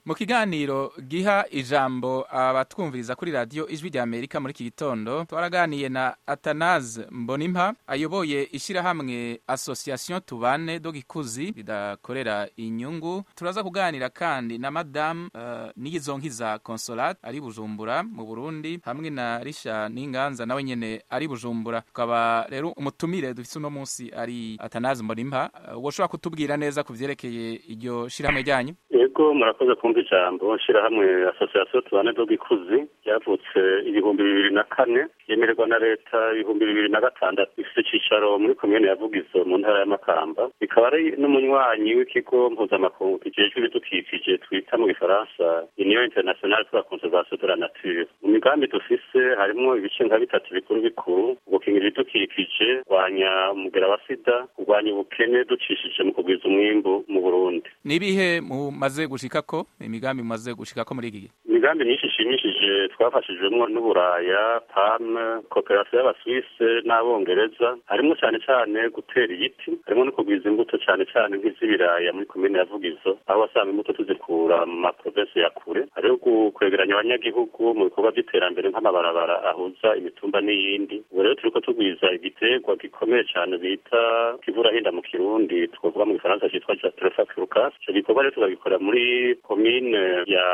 mu kiganiro giha ijambo abatwumviriza kuri radiyo ijwi rya amerika muri iki gitondo twaraganiye na atanaze mbonimpa ayoboye ishyirahamwe association tubane do gikuzi ridakorera inyungu turaza kuganira kandi na madamu uh, niyizonkiza consolate ari bujumbura mu burundi hamwe na risha n'inganza nawe nyene ari bujumbura tukaba rero umutumire dufise uno munsi ari atanaze mbonimpa uh, woshobora kutubwira neza ku vyerekeye iryo shirahamwe ryanyu yego murakoze kumva ijambo shirahamwe association tubane do gikuzi ryavutse ibihumbi bibiri na kane yemererwa na leta ibihumbi bibiri na gatandatu ifite icicaro muri komine ya vugizo mu ntara ya makamba ikaba ari n'umunywanyi w'ikigo mpuzamakungu kijejwe ibidukikije twita mu gifaransa union internationale pour la conservation de la nature mu migambi dufise harimwo ibice nka bitatu bikuru bikuru gukingira ibidukikije kurwanya umugera wa sida kurwanya ubukene ducishije mu kugwiza umwimbu mu burundi nibihe mumaze gushikako imigambi mumaze gushikako muri iki gihe imigambi myinshi ishimishije twafashijwemo n'uburaya pame koperasiyo y'abaswise n'abongereza harimo cyane cyane gutera ibiti harimo no kugwiza imbuto cyane cyane nk'iz'ibiraya muri komine ya vugizo aho wasanga imbuto tuzikura mu maprovensi ya kure hariho kwegeranya abanyagihugu mu bikorwa by'iterambere nk'amabarabara ahuza imitumba n'iyindi ubu rero turiko tugwiza igiterwa gikomeye cyane bita kivurahinda mu kirundi twavuga mu gifaransa cyitwa jatrefafurcas ico gikorwa rero tukagikorera muri komine ya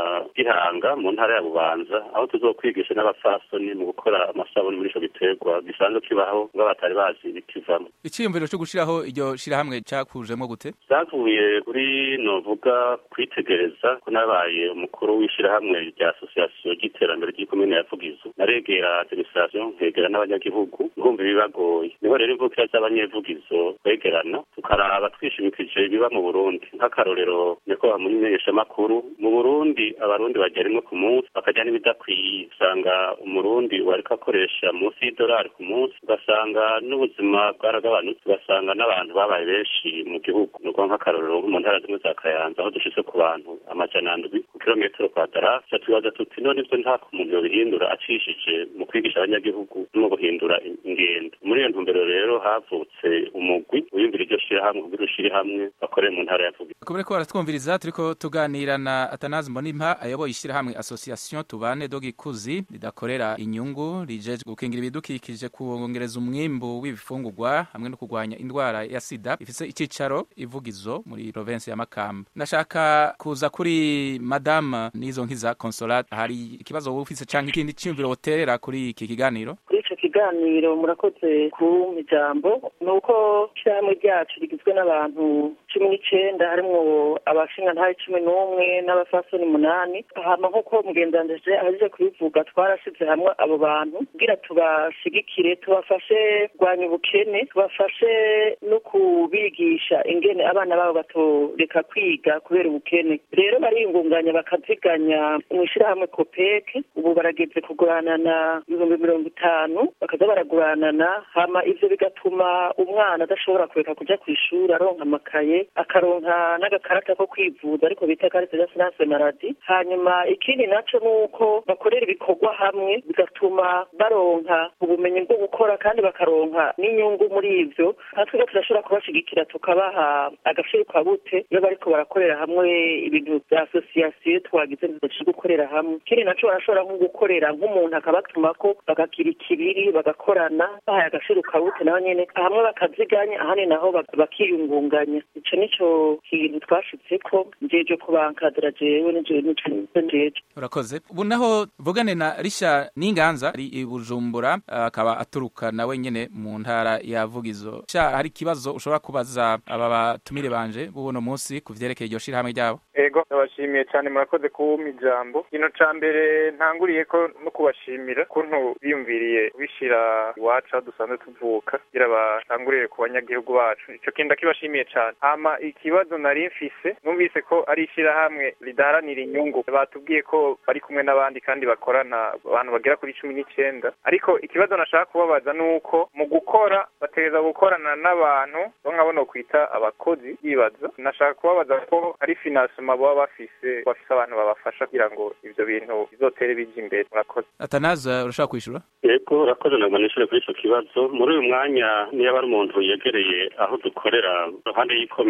gihanga mu ntara ya bubanza aho tuzokwigisha n'abafasoni mu gukora amasabuni muri ico giterwa gisanzwe kibaho ngo batari bazi ibikivamo iciyumviro cyo gushiraho iryo shirahamwe cakujemo gute zavuye kuri novuga kwitegereza ko nabaye umukuru w'ishirahamwe rya association ry'iterambere ry'ikomine ya vugizo naregera administration nkegera n'abanyagihugu ngumva ibibagoye niho rero imvukira z'abanyevugizo kwegerana tukaraba twishimikije ibiba mu burundi nk'akarorero niko bamumenyeshamakuru mu burundi abarundi barya rimwe ku munsi bakarya n'ibidakwiye usanga umurundi wariko akoresha munsi y'idolari ku munsi ugasanga n'ubuzima bwaragabanutse ugasanga n'abantu babaye benshi mu gihugu nuko nk'akarorero mu ntara zimwe za kayanza aho dushitse ku bantu amajana ndwi ku kilometero kwadara ca tubaza tuti none ivyo nta muntu yobihindura acishije mu kwigisha abanyagihugu no mu guhindura ingendo muri iyo ntumbero rero havutse umugwi wiyumvira iryo shirahamwe kugira ushire hamwe bakorere mu ntara ya vuga kubera ko baratwumviriza turiko tuganira na atanazi mbonimpa ayoboye ishyirahamwe association tubane do gikuzi ridakorera inyungu rijeje gukingira ibidukikije kuongereza umwimbu w'ibifungurwa hamwe no kurwanya indwara ya sida ifise icicaro ivugizo muri province ya makamba ndashaka kuza kuri madame nizo nkiza consolate hari ikibazo wowe ufise canke ikindi ciyumviro woterera kuri iki kiganiro kuri ico kiganiro murakoze ku ijambo ni uko ishyirahamwe ryacu rigizwe n'abantu cumi n'icenda harimwo abashingantahe cumi n'umwe n'abafasoni umunani hama nk'uko mugendanije ahejeje kubivuga twarashize hamwe abo bantu kugira tubashigikire tubafashe kurwanya ubukene tubafashe no kubigisha ingene abana babo batoreka kwiga kubera ubukene rero bariyungunganya bakaziganya mu ishyirahamwe kopeke ubu barageze kuguranana ibihumbi mirongo itanu bakaza baraguranana hama ivyo bigatuma umwana adashobora kureka kuja kw'ishuri aronka amakaye akaronka n'agakarata ko kwivuza ariko bita karite d'assurance maladie hanyuma ikindi naco nuko bakorera ibikorwa hamwe bigatuma baronka ubumenyi bwo gukora kandi bakaronka n'inyungu muri ivyo natwe turashobora kubashigikira tukabaha agaciro kabute iyo bariko barakorera hamwe ibintu vya association twagize ntibaje gukorera hamwe ikindi naco barashobora nko gukorera nk'umuntu akabatumako bagakira ikibiri bagakorana bahaye agaciro kabute nabo nyene hamwe bakaziganya ahandi naho bakiyungunganya ico nico kintu twashitseko njeje kubankadira jewe nije nico njeje urakoze ubu naho vugane na risha n'inganza ari i bujumbura akaba aturuka nawe nyene mu ntara ya vugizo sha hari ikibazo ushobora kubaza aba batumire banje b'uno munsi ku vyerekeye iryo shirahamwe ryabo ego ndabashimiye cyane murakoze kuwuma ijambo kino ca mbere ntanguriye ko no kubashimira kuntu biyumviriye kubishira iwacu aho dusanzwe tuvuka kugira batangurire ku banyagihugu bacu ico kintu ndakibashimiye cane hama ikibazo nari mfise numvise ko ari ishirahamwe ridaharanira inyungu batubwiye ko bari kumwe n'abandi kandi bakorana abantu bagera kuri cumi n'icenda ariko ikibazo nashaka kubabaza ni uko mu gukora bategereza gukorana n'abantu bo nkabona kwita abakozi yibaza nashaka kubabaza ko ari finansema baba bafise bafise abantu babafasha kugira ngo ivyo bintu bizotere bija imbere murakoze atanaza urashaka kwishura yego urakoze ntabwo nishure kuri ico kibazo muri uyu mwanya niyo ari umuntu yegereye aho dukorera iruhande y'ikome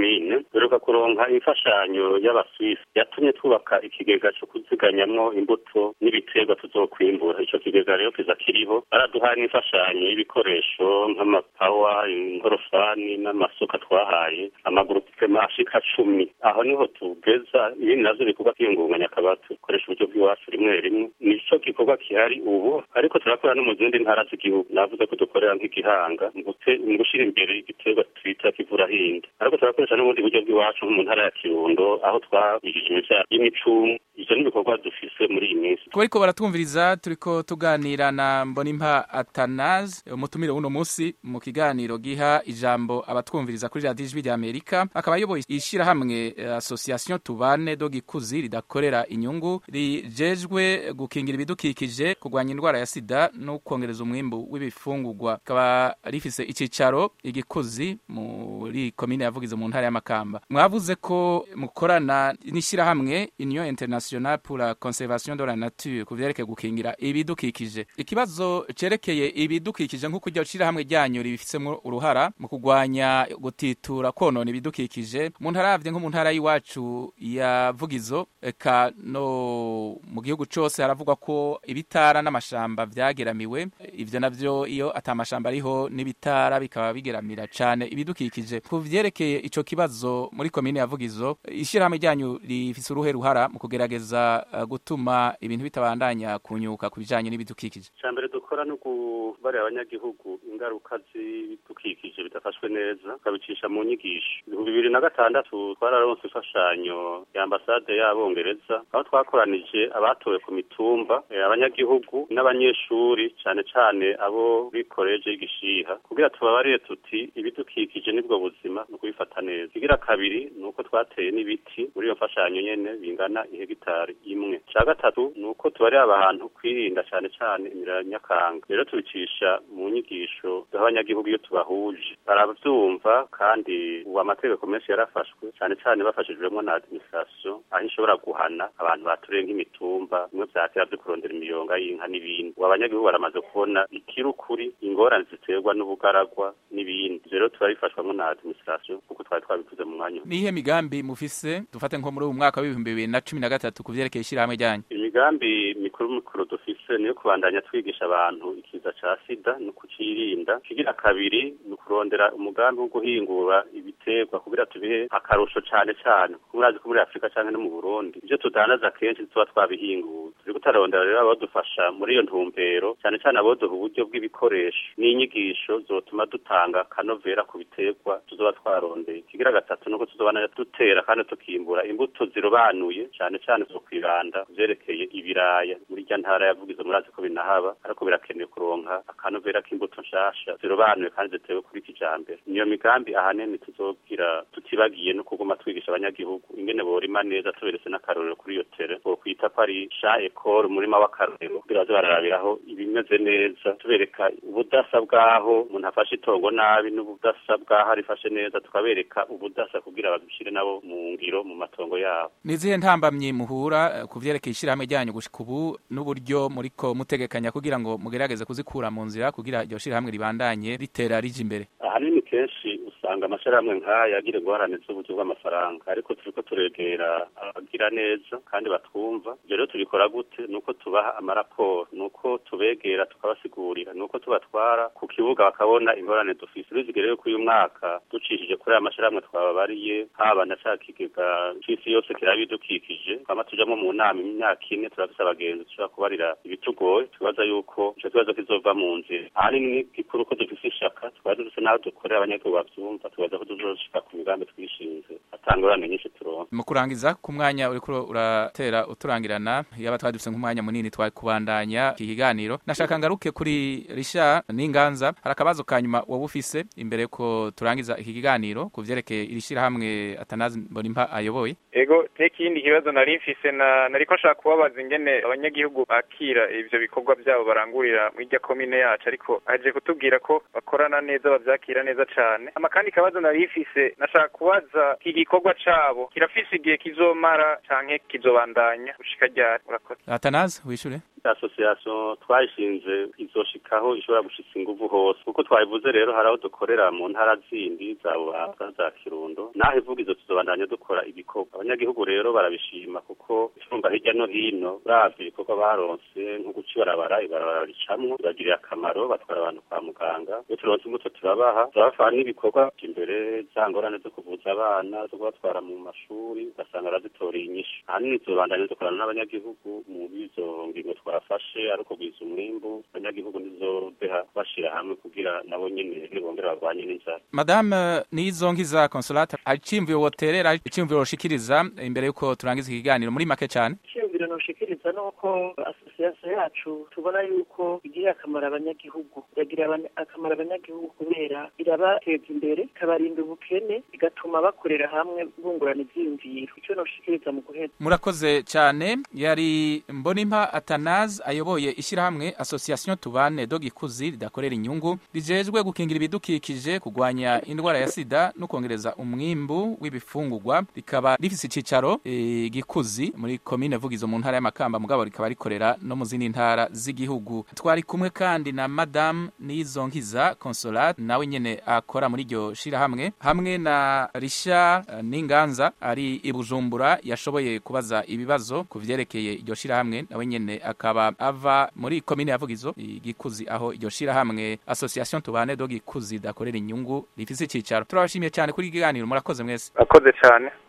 komine duheruka kuronka imfashanyo y'abaswisi yatumye twubaka ikigega co kuziganyamwo imbuto n'ibiterwa tuzokwimbura ico kigega rero kiza kiriho baraduhaye n'imfashanyo y'ibikoresho nk'amapawa inkorofani n'amasuka twahaye amagurupema ashika cumi aho niho tugeza ibindi navyo bikorwa kwiyungunganya akaba dukoresha uburyo bw'iwacu rimwe rimwe nico gikorwa gihari ubu ariko turakora no mu zindi ntara z'igihugu navuze ko dukorera nk'igihanga mu gushira imbere igiterwa twita kivurahinda ariko turakoresha n'ubundi buryo bw'iwacu nko mu ntara ya kirundo aho twabijije imivyaro y'imicumu ivyo n'ibikorwa dufise muri iyi minsi kuba ariko baratwumviriza turiko tuganira na mbonimpa atanaze umutumire w'uno munsi mu kiganiro giha ijambo abatwumviriza kuri radiyo ijwi rya amerika akaba ayoboye ishirahamwe association tubane do gikuzi ridakorera inyungu rijejwe gukingira ibidukikije kurwanya indwara ya sida no kongereza umwimbu w'ibifungurwa rikaba rifise icicaro igikuzi muri komine yavugize mu ntara y'amakamba mwavuze ko mukorana n'ishirahamwe union internationale pour la conservation de la nature ku vyerekeye gukingira ibidukikije ikibazo cerekeye ibidukikije nk'uko iryo shirahamwe ryanyu ribifisemwo uruhara mu kurwanya gutitura konona ibidukikije mu ntara yavye nko mu ntara y'iwacu ya vugizo eka no mu gihugu cose haravugwa ko ibitara n'amashamba vyageramiwe ivyo navyo iyo ata mashamba ariho n'ibitara bikaba bigeramira cane ibidukikije ku vyerekeye ico kibazo muri komine ya vugizo ishirahamwe ryanyu rifise uruhe ruhara mu kugerageza uh, gutuma ibintu bitabandanya kunyuka ku bijanye n'ibidukikije icambere dukora no kubarira abanyagihugu ingaruka z'ibidukikije bidafashwe neza tukabicisha mu nyigisho ibihumbi bibiri na gatandatu twararonse imfashanyo ya ambasade y'abongereza aho twakoranije abatowe ku mitumba abanyagihugu n'abanyeshuri cane cane abo kuri koleje y'igishiha kugira tubabarire tuti ibidukikije nibwo buzima ni ukubifata neza igira kabiri ni uko twateye n'ibiti muri iyo mfashanyo nyene bingana ihegitari imwe ca gatatu ni uko tubarira abantu kwirinda cane cane imirira nyakanga rero tubicisha mu nyigisho duha abanyagihugu iyo tubahuje baravyumva kandi ubu amategeko menshi yarafashwe cane cane bafashijwemwo na administration aho ishobora guhana abantu baturiye nk'imitumba bimwe vyatera vyo kurondera imiyonga y'inka n'ibindi ubu abanyagihugu baramaze kubona ikirukuri ingorane ziterwa n'ubugaragwa n'ibindi rero turabifashwamwo na administration kuko twari twabivuze mu mwanya nihe migambi mufise dufate nko muri uyu mwaka w'ibihumbi bibiri na cumi na gatatu ku vyerekeye ishirahamwe ryanyu imigambi mikuru mikuru dufise niyo kubandanya twigisha abantu ikiza ca sida no kucirinda kigira kabiri ni kurondera umugambi wo guhingura ibiterwa kugira tubihe akarusho cane cane kuko murazi ko muri afurika canke no mu burundi ivyo tudandaza kenshi tuba twabihinguye turi kutarondera rero abadufasha muri iyo ntumbero cane cane aboduha uburyo bw'ibikoresho n'inyigisho zotuma dutanga kanovera ku biterwa tuzoba twarondeye ikigira gatatu nuko tuzobana dutera kandi tukimbura imbuto zirobanuye cane cane zo kwibanda vyerekeye ibiraya muri rya ntara yavugize murazi ko binahaba ariko birakenewe kuronka akanovera k'imbuto nshasha zirobanuye kandi zitewe kuri kijambere niyo migambi ahanini tuzogira tutibagiye no kuguma twigisha abanyagihugu ingene borima neza tuberetse n'akarorero kuri iyo tere bokwita ko ari sha ekore umurima w'akarorero kugira baze bararabiraho ibimeze neza tubereka ubudasa bw'aho umuntu afashe itongo nabi n'ubudasa bw'aho arifashe neza tukabereka ubudasa kugira babishire nabo mu ngiro mu matongo yabo ni izihe ntambamyi muhura ku vyerekeye ishirahamwe ryanyu gushika ubu n'uburyo muriko mutegekanya kugira ngo mugerageze kuzikura mu nzira kugira iryo shirahamwe ribandanye ritera rija imbere ahanini kenshi usanga amashirahamwe nk'aya agira ingorane z'uburyo bw'amafaranga ariko turiko turegera abagira neza kandi batwumva ivyo rero tubikora gute nuko tubaha amaraporo nuko tubegera tukabasigurira nuko tubatwara ku kibuga bakabona ingorane dufise urizigere rero kuri uyu mwaka ducishije kuri aya mashirahamwe twababariye haba na ca kigega c'isi yose kiraba ibidukikije twama tujamwo mu nama imyaka ine turafise abagenzi dushobora kubarira ibitugoye tubaza yuko ico kibazo kizova mu nzira ahanini ni gikuru ko dufise ishaka twari dufise n'aho dukorera abanyagihugu bavyumva tubaza ko tuzoshika ku migambi twishinze atangorane nyinshi turonka mu kurangiza ku mwanya uriko uratera uturangirana yaba twari dufise nk'umwanya munini twari kubandanya iki kiganiro nashaka ngaruke kuri risha n'inganza hari akabazo ka nyuma wowe ufise imbere ko turangiza iki kiganiro ku vyerekeye iri shirahamwe atanazi mbonimpa ayoboye ego teka ikindi kibazo nari mfise na nariko nshaka kubabaza ingene abanyagihugu bakira ivyo bikorwa vyabo barangurira muri irya komine yacu ariko aje kutubwira ko bakorana neza bavyakira neza cane ama kandi kabazo nari mfise nashaka kubaza iki gikorwa cabo kirafise igihe kizomara canke kizobandanya gushika ryari murakoze atanazi wishure association twayishinze izoshikaho ishobora gushitsa inguvu hose kuko twabivuze rero hari aho dukorera mu ntara zindi za bubanza za kirundo naho ivuga izo tuzobandanya dukora ibikorwa abanyagihugu rero barabishima kuko icumba hirya no hino uravye ibikorwa baronse nko guca ibarabara ibarabara ricamwo bibagirira akamaro batwara abantu kwa muganga iyo turonse imbuto turabaha turabafana n'ibikorwa imbere za ngorane zo kuvuza abana zo kubatwara mu mashuri ugasanga arazitoreye inyishu ahanini tuzobandanya dukorana n'abanyagihugu mu bizo ngingo twafashe ari ukugwiza umwimbu abanyagihugu ntizobeha bashira hamwe kugira nabo nyene nibongera barwanye n'inzara madame nizonkiza consolate hari iciyumviro woterera hari iciyumviro woshikiriza imbere yuko turangiza ikiganiro muri make cyane iciyumviro noshikiriza nuko asosiyasiyo yacu tubona yuko igirira akamaro abanyagihugu iragirira akamaro abanyagihugu kubera irabateza imbere ikabarinda ubukene igatuma bakorera hamwe bungurana ivyiyumviro ico noshikiriza mu guheza murakoze cyane yari mbonimpa atanaze ayoboye ishyirahamwe association tubane do gikuzi ridakorera inyungu rijejwe gukingira ibidukikije kurwanya indwara ya sida no kongereza umwimbu w'ibifungurwa rikaba rifise icicaro e, gikuzi muri komine vugizo mu ntara y'amakamba mugabo rikaba rikorera no mu zindi ntara z'igihugu twari kumwe kandi na madame nizonkiza consolate nawe nyene akora muri iryo shirahamwe hamwe na risha uh, n'inganza ari i bujumbura yashoboye kubaza ibibazo ku vyerekeye iryo shirahamwe nawe nyene akaba ava muri komine ya vugizo igikuzi aho iryo shirahamwe association tubane do gikuzi dakorera inyungu rifise icicaro turabashimiye cyane kuri ikiganiro murakoze mwese akoze cyane